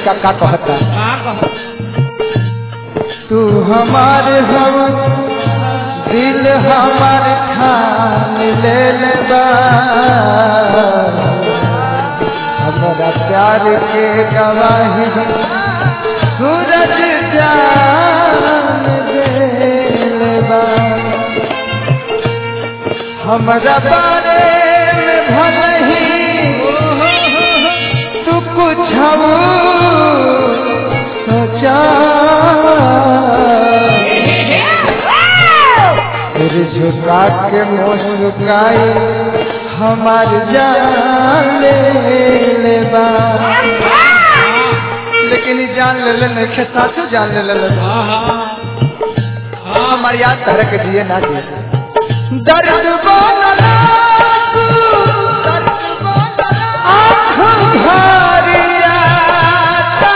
लड़का का कहता का कह तू हमारे हम दिल हमार खान ले ले बा हमारा प्यार के गवाही सूरज जान दे ले बा हमारा बारे में भले ही तू कुछ सोचा फिर झुका के मुस्काई हमार जान ले लेबा लेकिन ई जान ले ले नहीं खे साचो जान ले ले हाँ हाँ हमार याद तरह के दिए ना दे दर्द बनला तू, दर्द बनला आँख भर आता।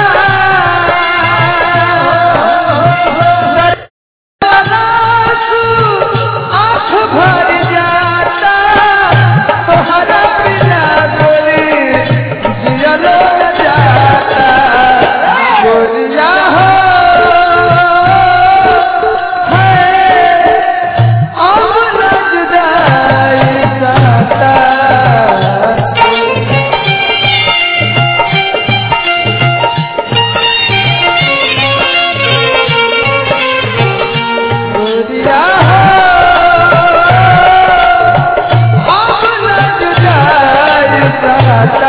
दर्द बनला तू, आँख भर जाता। तोहरा बिना गोरी जियलो न जाता। गोरिया हो, है, अब न जुदाई साता। गोरिया हो, अब न जुदाई साता।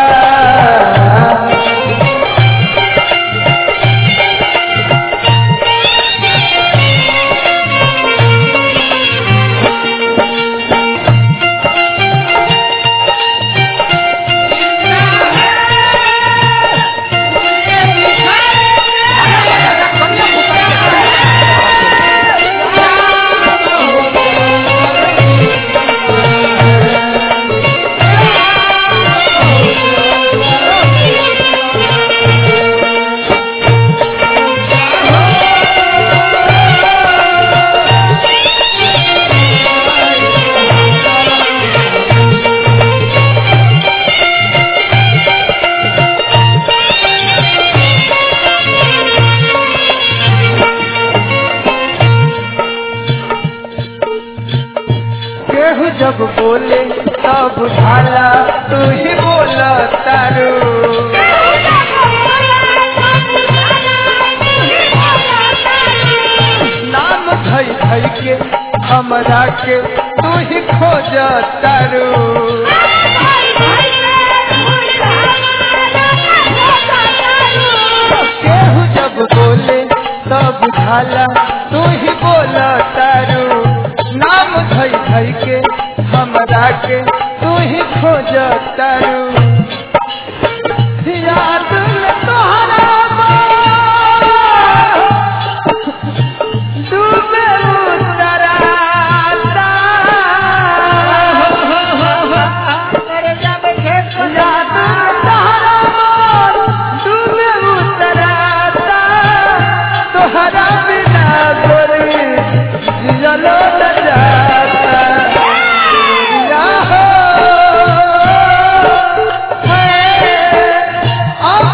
केहू जब बोले तब बुझाला तू ही बोल तारू नाम धई धई के हमरा के तू ही खोज तारू केहू जब बोले तब बुझाला तू ही बोल तारू नाम धई धई के हमरा के तू ही खोज तारू याद में तोहरा डूबे उतराता याद में तोहरा डूबे उतराता तोहरा बिना गोरी जियलो न जाता या हो है अब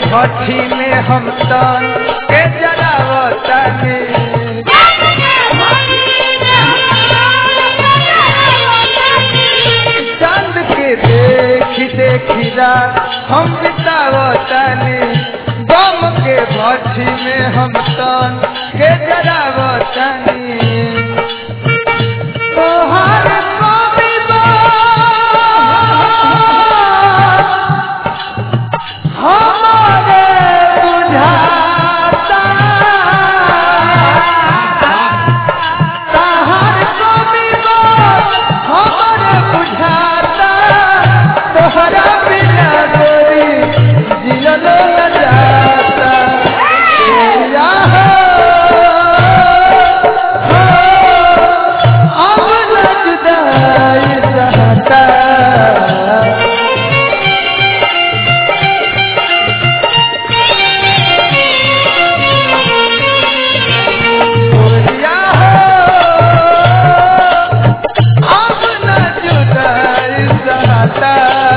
भट्ठी में हम तन के जलावतानी चांद के देखी देखी रात हम बितावतानी गम के भट्ठी में हम तन के जलावतानी तोहर कवि हमारे बुझाता तोहर कवि हमारे बुझाता तोहरा बिना गोरी जियलो न जाता या हो अब न जुदाई रहता गोरिया हो अब न जुदाई रहता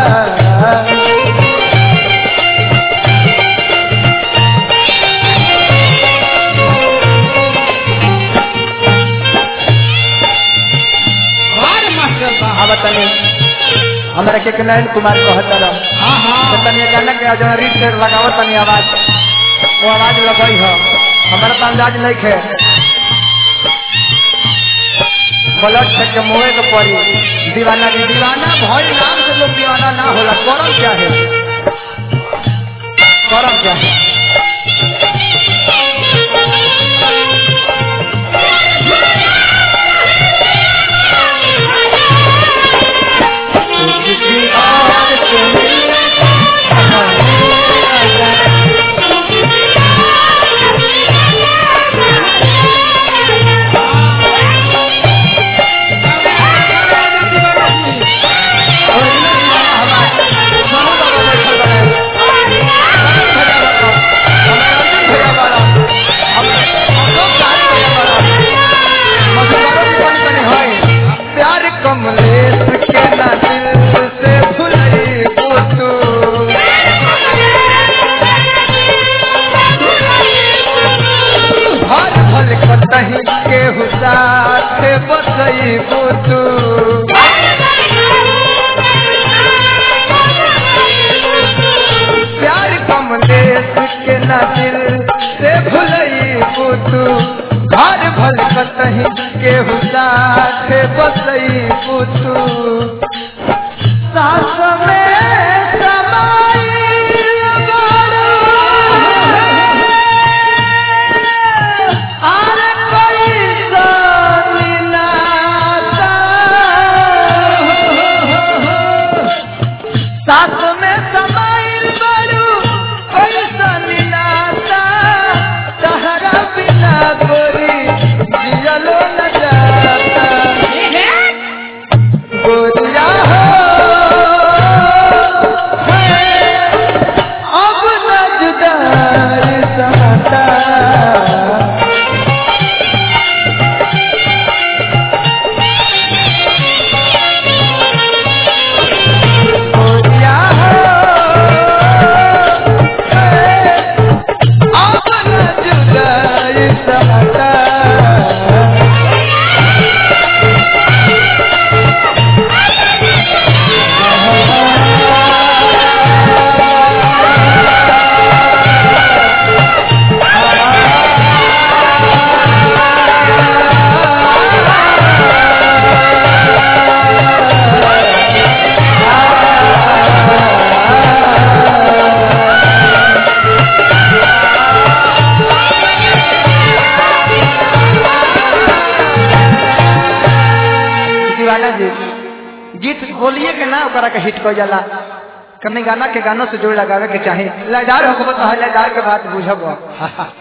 हमारे मास्टर बा अब तनी हमरा के के नयन कुमार कहता रह हाँ हाँ तनी गाना के जरा रीड से लगावत तनी आवाज वो आवाज लगई हो हमारा तो अंदाज नहीं खे ब्लड से के मुँहे के पड़ी दीवाना जी दीवाना भई नाम से लोग दीवाना ना होला करम क्या है करम क्या है किसी और से मिलने प्यार कमलेश के ना दिल से भुलई तू हर भल कतही के हुसाथ बसई तू प्यार कमलेश के ना दिल से भुलई तू घर भल कतही के हुसाथ बसई तू सास में समाई अरे कोई सोनी नाता सास में समाइल बड़ू ऐसन नाता तहरा बिना गोरी जियलो न जाता गोरिया हो है, अब न जुदाई सहता गोरिया हो है, अब न जुदाई सहता दीवाना जी गीत बोलिए के ना ओकरा के हिट कर जाला कभी गाना के गानों से जोड़ लगावे के चाहे लयदार हो तो लयदार के बात बुझब